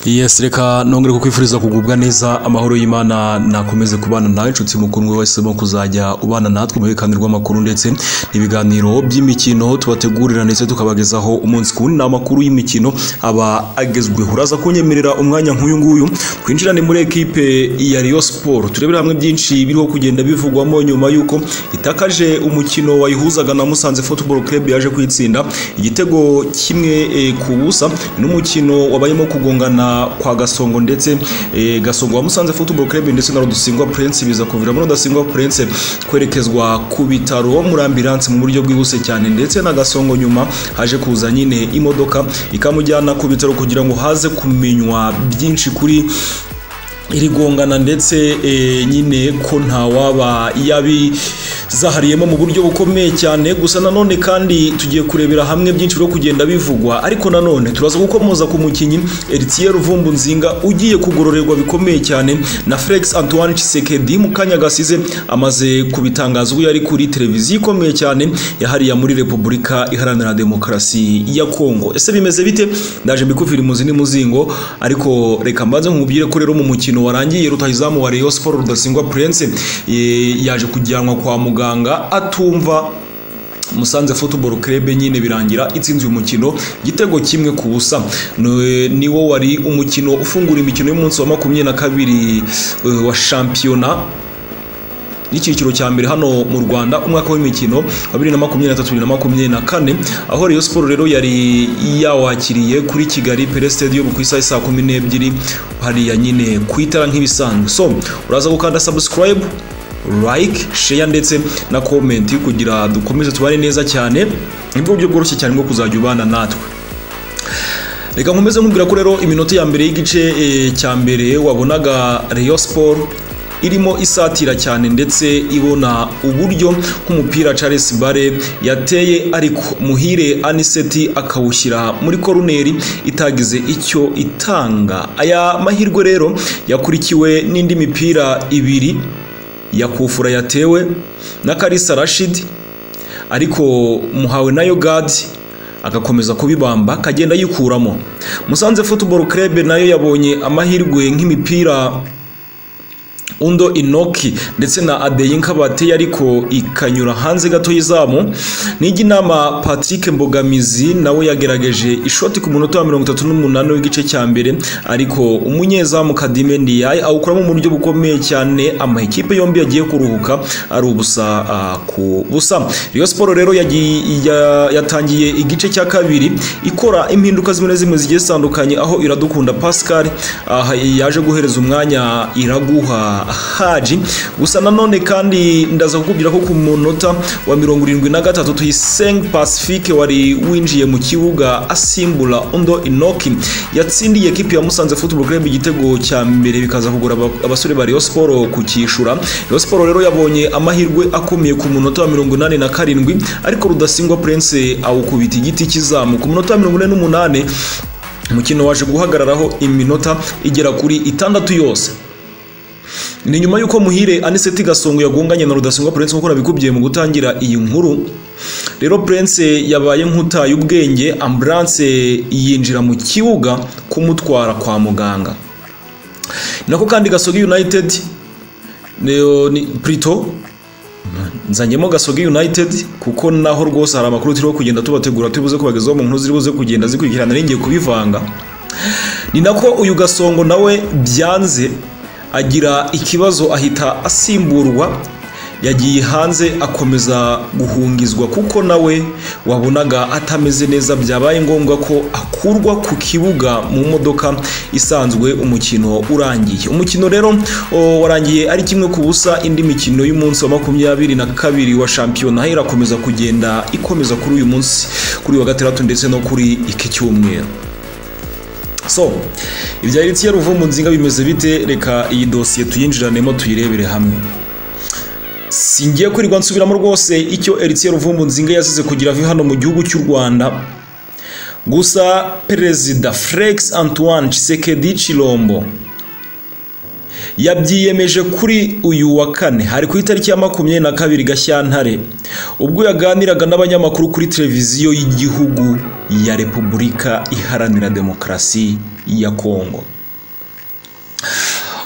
yes reka nongere kukwifuriza kugubwa neza amahoro y'imana nakomeze kubana nawe inshuti mukundwa wahisemo kuzajya ubana natwe mu biganiro rw'amakuru ndetse n'ibiganiro by'imikino tubategurira ndetse tukabagezaho umunsi ku wundi amakuru y'imikino aba agezweho uraza kunyemerera umwanya nk'uyu nguyu twinjirane muri ekipe ya Rayon Sport turebere hamwe byinshi biriho kugenda bivugwamo nyuma y'uko itakaje umukino wayihuzaga na Musanze Football Club yaje kwitsinda igitego kimwe eh, ku busa n'umukino wabayemo kugongana kwa Gasongo ndetse eh, Gasongo wa Musanze Football Club ndetse na Rudasingwa Prince biza kuviramo Rudasingwa Prince kwerekezwa ku bitaro muri ambulance mu buryo bwihuse cyane ndetse na Gasongo nyuma haje kuza nyine imodoka ikamujyana ku bitaro kugira ngo haze kumenywa byinshi kuri iri gongana ndetse eh, nyine ko ntawaba yabizahariyemo mu buryo bukomeye cyane gusa nanone kandi tugiye kurebera hamwe byinshi byo kugenda bivugwa ariko nanone turaza gukomoza ku mukinnyi Eritier Ruvumbu Nzinga ugiye kugororerwa bikomeye cyane na Felix Antoine Tshisekedi mu kanya gasize amaze kubitangaza ubwo yari kuri televiziyo ikomeye cyane yahariya muri Repubulika Iharanira Demokarasi ya Kongo ese bimeze bite ndaje mbikuvira imuzi n'imuzingo ariko reka mbanze nkubwire ko rero mu mukino umukino warangiye rutahizamu wa Rayon Sport Rudasingwa Prince yaje kujyanwa kwa muganga atumva Musanze Football Club nyine birangira itsinzwe umukino igitego kimwe ku busa niwo wari umukino ufungura imikino y'umunsi wa makumyabiri na kabiri wa shampiyona n'icyiciro cya mbere hano mu Rwanda umwaka w'imikino wa 2023-2024 aho Rayon Sport rero yari yawakiriye kuri Kigali Pele Stadium ku isaha saa 12 hariya nyine ku itara nk'ibisanzwe so uraza gukanda subscribe like share ndetse na comment kugira dukomeze tubane neza cyane nibwo buryo bworoshye cyane bwo kuzajya ubana natwe reka nkomeze nkubwira ko rero iminota ya mbere y'igice cya mbere wabonaga Rayon Sport irimo isatira cyane ndetse ibona uburyo nk'umupira Charles Bare yateye ariko muhire aniseti akawushyira muri koruneri itagize icyo itanga aya mahirwe rero yakurikiwe n'indi mipira ibiri ya kufura yatewe na Karisa Rashid ariko muhawe nayo gadi agakomeza kubibamba akagenda yikuramo musanze football club nayo yabonye amahirwe nk'imipira undo inoki ndetse na adeyi nkabate ariko ikanyura hanze gato y'izamu nijya inama patrick mbogamizi nawe yagerageje ishoti ku munota wa mirongo itatu n'umunani w'igice cya mbere ariko umunyezamu kadime ndiyaye awukuramo mu buryo bukomeye cyane amakipe yombi yagiye kuruhuka ari ubusa uh, ku busa Rayon Sport rero yatangiye igice cya kabiri ikora impinduka zimwe na zimwe zigiye zitandukanye aho iradukunda pascal uh, yaje guhereza umwanya iraguha haji gusa nanone kandi ndaza kukubwira ko ku munota wa mirongo irindwi na gatatu tuyisenge pacifique wari winjiye mu kibuga asimbura undo inoki yatsindiye ekipi ya musanze football club igitego cya mbere bikaza kugura abasore ba Rayon Sport kukishyura Rayon Sport rero yabonye amahirwe akomeye ku munota wa mirongo inani na karindwi ariko rudasingwa prince awukubita igiti kizamu ku munota wa mirongo ine n'umunani umukino waje guhagararaho iminota igera kuri itandatu yose ni nyuma y'uko muhire aniseti gasongo yagonganye na rudasingwa prince nk'uko nabikubwiye mu gutangira iyi nkuru rero prince yabaye nk'utaye ubwenge ambulance yinjira mu kibuga kumutwara kwa muganga nako kandi gasogi united prito nzanyemo gasogi united kuko naho rwose hari amakuru turiho kugenda tubategura tubuze kubagezaho mu nkuru ziribuze kugenda zikurikirana n'igiye kubivanga ni nako uyu gasongo nawe byanze agira ikibazo ahita asimburwa yagiye hanze akomeza guhungizwa kuko nawe wabonaga atameze neza byabaye ngombwa ko akurwa ku kibuga mu modoka isanzwe umukino urangiye umukino rero warangiye ari kimwe ku busa indi mikino y'umunsi wa makumyabiri na kabiri wa shampiyona irakomeza kugenda ikomeza kuri uyu munsi kuri wa gatandatu ndetse no kuri iki cyumweru so ibya Eritier Ruvumbu Nzinga bimeze bite reka iyi dosiye tuyinjiranemo tuyirebere hamwe singiye kwirirwa nsubiramo rwose icyo Eritier Ruvumbu Nzinga yasize kugira ave hano mu gihugu cy'u Rwanda gusa perezida Felix Antoine Tshisekedi Chilombo yabyiyemeje kuri uyu wa kane hari ku itariki ya makumyabiri na kabiri Gashyantare ubwo yaganiraga n'abanyamakuru kuri televiziyo y'igihugu ya Repubulika Iharanira Demokarasi ya Kongo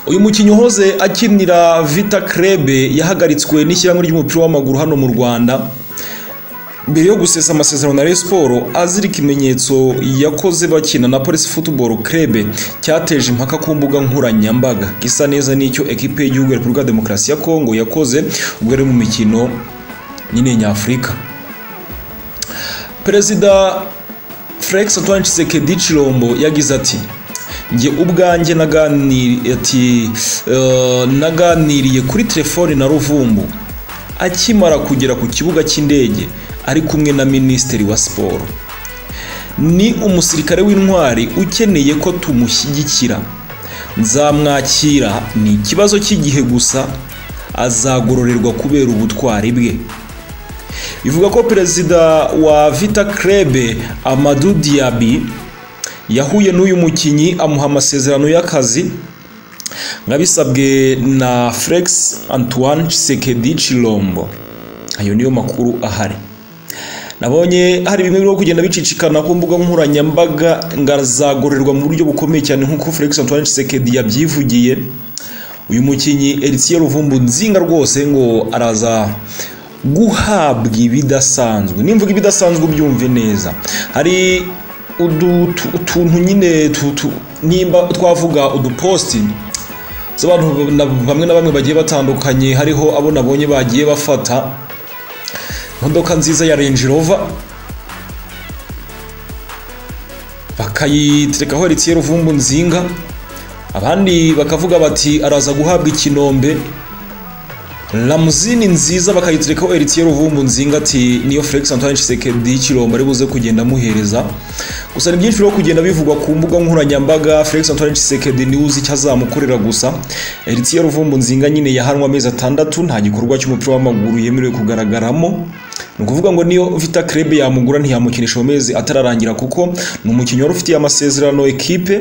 uyu mukinnyi uhoze akinira vita krebe yahagaritswe n'ishyirahamwe ry'umupira w'amaguru hano mu rwanda mbere yo gusesa amasezerano na Rayon Sport azira ikimenyetso yakoze bakina na Police Football Club cyateje impaka ku mbuga nkoranyambaga gisa neza n'icyo ekipe y'igihugu ya Repubulika ya Demokarasi ya Kongo yakoze ubwo yari mu mikino nyine nyafurika perezida Felix Antoine Tshisekedi Chilombo yagize ati njye ubwanjye naganiriye ati "Eh, naganiriye kuri telefone na ruvumbu akimara kugera ku kibuga cy'indege ari kumwe na minisitiri wa siporo ni umusirikare w'intwari ukeneye ko tumushyigikira nzamwakira ni ikibazo cy'igihe gusa azagororerwa kubera ubutwari bwe bivuga ko perezida wa vita krebe amadu diabi yahuye n'uyu mukinnyi amuha amasezerano y'akazi nkabisabwe na Felix Antoine Tshisekedi Chilombo ayo niyo makuru ahari nabonye hari bimwe biri kugenda bicicikana ku mbuga nkoranyambaga ngazagororerwa mu buryo bukomeye cyane nk'uko Felix Antoine Tshisekedi yabyivugiye uyu mukinnyi Eritier Ruvumbu nzinga rwose ngo araza guhabwa ibidasanzwe nimvuga ibidasanzwe byumve neza hari udu- tu- utuntu nyine tu- tu- nimba twavuga uduposti z'abantu na- bamwe na bamwe bagiye batandukanye hariho abo nabonye bagiye bafata imodoka nziza ya Range Rover bakayiterekaho Heritier Ruvumbu Nzinga abandi bakavuga bati araza guhabwa ikinombe Lamuzini nziza bakayiterekaho Heritier Ruvumbu Nzinga ati niyo Felix Antoine Tshisekedi Chilombo ari buze kugenda amuhereza gusa ni byinshi byo kugenda bivugwa ku mbuga nkoranyambaga Felix Antoine Tshisekedi niwe uzi icyo azamukorera gusa Heritier Ruvumbu Nzinga nyine yahanwe amezi atandatu nta gikorwa cy'umupira w'amaguru yemerewe kugaragaramo ni ukuvuga ngo niyo Vita Club yamugura ntiyamukinisha mu mezi atararangira kuko ni umukinnyi wari ufitiye amasezerano ekipe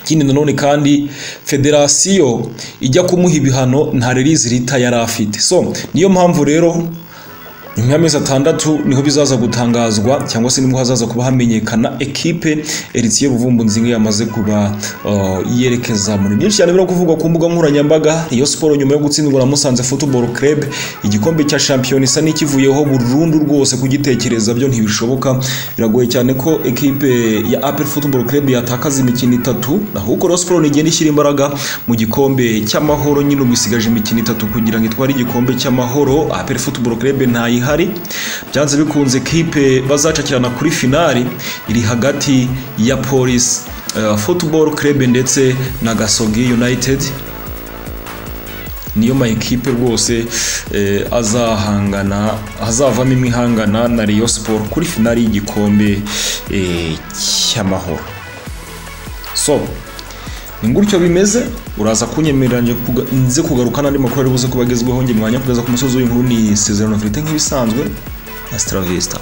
ikindi nanone kandi federasiyo ijya kumuha ibihano nta release rita yari afite so niyo mpamvu rero nyuma y'amezi atandatu niho bizaza gutangazwa cyangwa se nibwo hazaza kuba hamenyekana ekipe Eritier Ruvumbu Nzinga yamaze kuba uh, yerekeza muri byinshi cyane biri kuvugwa ku mbuga nkoranyambaga Rayon Sport nyuma yo gutsindwa na Musanze Football Club igikombe cya shampiyona isa n'ikivuyeho burundu rwose kugitekereza byo ntibishoboka biragoye cyane ko ekipe ya APR Football Club yatakaza imikino itatu ahubwo Rayon Sport igenda ishyira imbaraga mu gikombe cy'amahoro nyine ubwo isigaje imikino itatu kugira ngo itware igikombe cy'amahoro APR Football Club ntayihari byanze bikunze ekipe bazacakirana kuri finali iri hagati ya Police eh, Football Club ndetse na Gasogi United niyo ma ekipe rwose eh, azahangana azavamo imwe ihangana na Rayon Sport kuri finali y'igikombe eh, cy'amahoro so ni gutyo bimeze uraza kunyemerera nje kuga- nze kugaruka n'andi makuru ari buze kuba agezweho njye mwanya kugeza ku musozi w'inkuru ni isezerano verite nk'ibisanzwe na Stravista